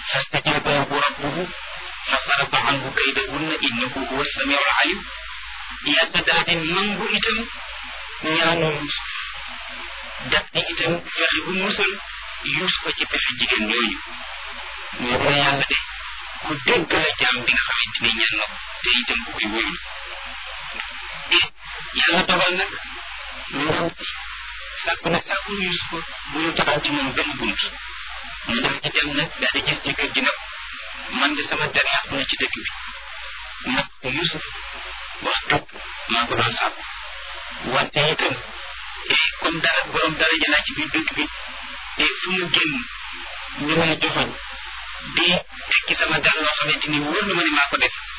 فاستجاب له ربه فصرف عنه كيدهن إنه هو السميع العليم yàlla daal di nangu itam ñaanu Yuusuf daf di itam fexe bu musal Yuusuf ci pexe jigéen ñooñu moo ko yàlla de ku dégg la jaam bi nga xamante ni ñaan na ko te itam ku koy wóyul te yàlla dogal nag ndaw si sàkku nag sàkku Yuusuf bu ñu taxaw ci moom benn bunt mu def ci dem nag daal di gis jëkkër ji nag man de sama der yàqu na ci dëkk bi nag Yuusuf wax dëgg maa ko doon sàkku wante itam comme dara borom dara jëlaa ci biir dëkk bi te fu mu génn ñu may joxoñ di tekki sama dara loo xamante ni wóor na ma ne maa ko def